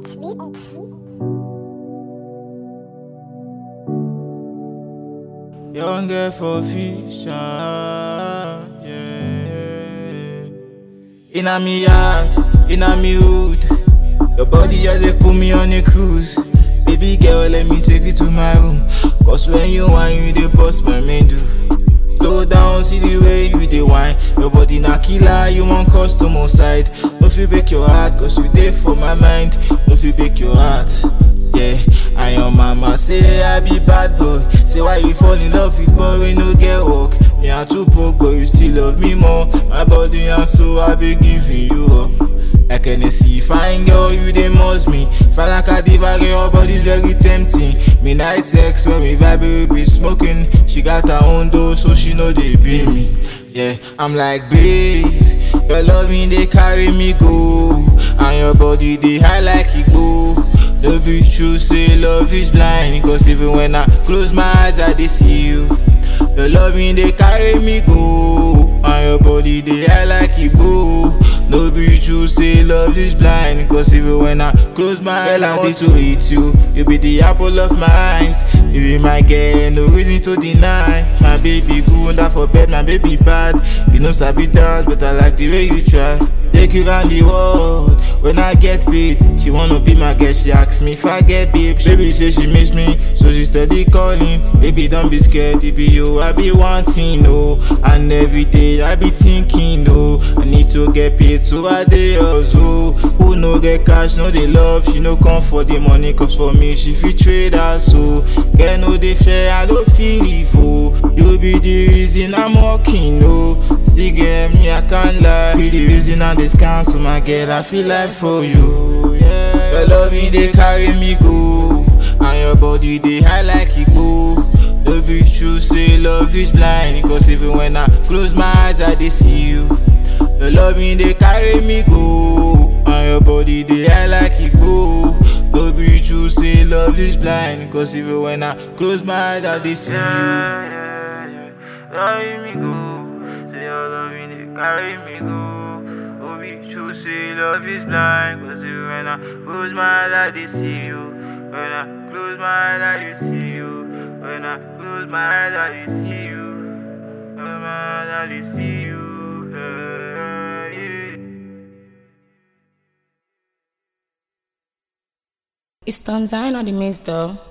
Young girl for future, yeah. Inna me heart, inna me hood. Your body just dey put me on a cruise. Baby girl, let me take you to my room. Cause when you whine, you dey bust my mendo. Slow down, see the way you dey whine. Your body na killer, you want customer side. No fit break your heart, cause you dey for my mind. No fit break your heart, yeah. And your mama say I be bad boy. Say why you fall in love with boy we no get work. Me I too broke, but you still love me more. My body and soul I be giving you up. Like Hennessy, fine girl, you dey must me. Fine like a diva, girl, your body's very tempting. Me nice sex when we vibe, we be smoking. She got her own door, so she know they be me. Yeah, I'm like, babe, your loving they carry me go, and your body they high like it go. No be true, say love is blind, cause even when I close my eyes, I dey see you. Your loving they carry me go, and your body they high like it go. No be true, say love is blind. Cause even when I close my eyes, I want to eat you. You be the apple of my eyes. You be my girl, no reason to deny. My baby good, that for bed, my baby bad. You know, sabi dance, but I like the way you try. Take you around the world. When I get paid, she wanna be my girl. She asks me if I get babe. Baby say she miss me, so she steady calling. Baby, don't be scared. If be you, I be wanting, no. And every day I be thinking, no. I need to get paid, so I dey hustle. Who no get cash, no dey love. She no come for the money, cause for me she fit trade her so. Girl no dey fair, I no feel evil. You be the reason I'm walking, no. See, girl, me I can't lie. Be the reason I dey cancel my girl. I feel like for you. Yeah. Your loving they carry me go, and your body they high like it go. No be true, say love is blind. Cause even when I close my eyes, I dey see you. Your loving they carry me go, and your body they high like it go. No be true, say love is blind. Cause even when I close my eyes, I dey see you. Yeah, yeah, yeah. Carry me go. Say your loving it carry me go. Oh, be true, say love is blind. Cause even when I close my eyes, I dey see you. When I close my eyes, I dey see you. When I close my eyes, I dey see you. Close my eyes, I dey see you. Yeah, yeah. It's Tanzania on the mix though.